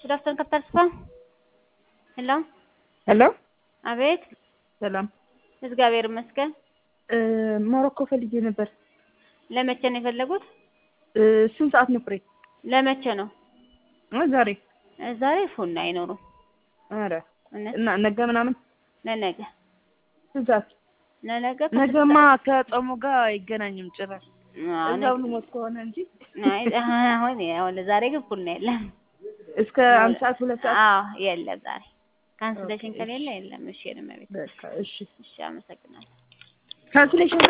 ጉድ አፍተርኑን ካፒታል ስፓ ሄሎ ሄሎ አቤት ሰላም እግዚአብሔር ይመስገን ሞሮኮ ፈልጌ ነበር። ለመቼ ነው የፈለጉት እ ስንት ሰዓት ነው ፍሬ? ለመቼ ነው እ ዛሬ እ ዛሬ ፉና አይኖሩም ኧረ እውነት እና ነገ ምናምን ለነገ ስንት ሰዓት? ለነገ ነገማ ከጾሙ ጋር አይገናኝም ጭራሽ አዎ፣ እዛው ልሞት ከሆነ እንጂ አይ አሁን አሁን ዛሬ ግን ፉና የለም እስከ አንድ ሰዓት ሁለት ሰዓት አዎ የለም ዛሬ ካንስሌሽን ኦኬ፣ ከሌለ የለም እሺ ነው ቤት በቃ እሺ እሺ አመሰግናለሁ ካንስሌሽን